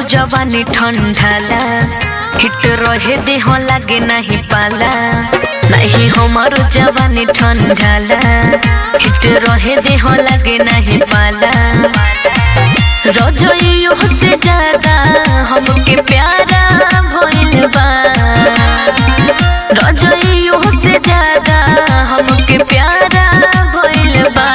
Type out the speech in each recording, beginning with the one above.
जवानी ठंडाला हिट रहे देह लागे नहीं पाला नहीं हमारो जवानी ठंडाला हिट रहे देह लागे नहीं पाला रजइयो से ज्यादा हमके प्यारा भइल बा रजइयो से ज्यादा हमके प्यारा भइल बा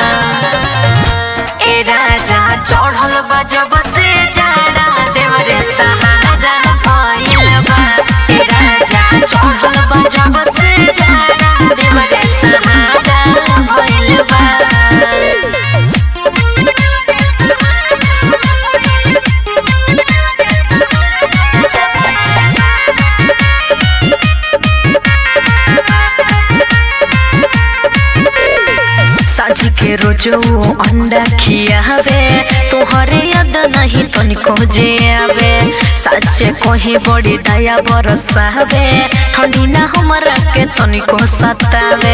ए राजा चढ़ल बा जब से जाड़ा देवरे सहारा भइल बा ए राजा चढ़ल बा जब से जाड़ा देवरे सहारा भइल बा साझी के रोजो अंडा खियावे तोहरे याद नहीं तनिको जे आवे सच्चे कही बड़ी दया बरसावे ठंडी ना हमरा के तनिको सतावे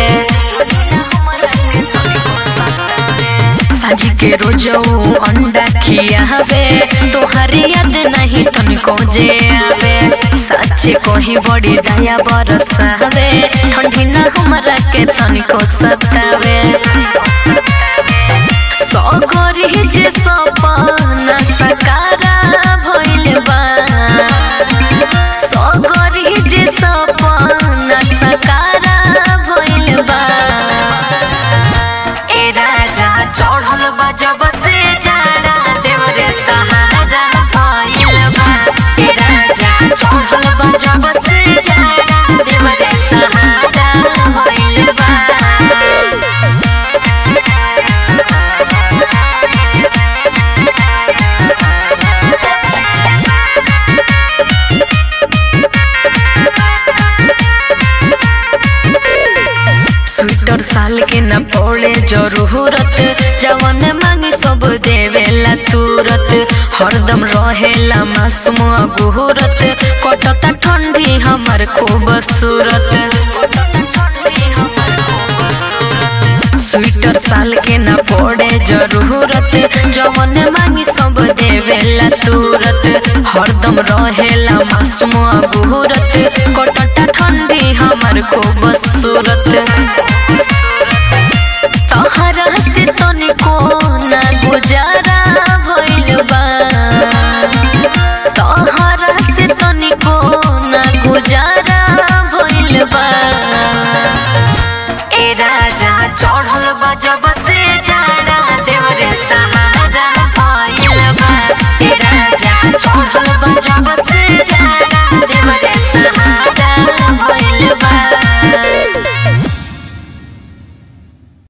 साझी के रोजो अंडा खियावे तोहरे याद नहीं तनिको जे आवे सच्चे कही बड़ी दया बरसावे ठंडी ना हमरा के तनिको सतावे सगरी जे सपना सकारा भइल बा सगरी जे सपना सकारा भइल बा ए राजा चढ़ल बा जब से जाड़ा देवरे सहारा भइल बा ए राजा चढ़ल बा जब से जाड़ा देवरे सहारा भइल बा स्वेटर साल के न पड़े जरूरत जवन मांगी सब देवेला तुरत हरदम रहेला मासूम गुहरत कटता ठंडी हमर खूब सूरत स्वेटर साल के न पड़े जरूरत जवन मांगी सब देवेला तुरत हरदम रहेला मासूम गुहरत कटता ठंडी हमर खूब सूरत तहरा से तनिको ना गुजारा भइल बा तहरा से तनिको ना गुजारा भइल बा ए राजा चढ़ल बा जब से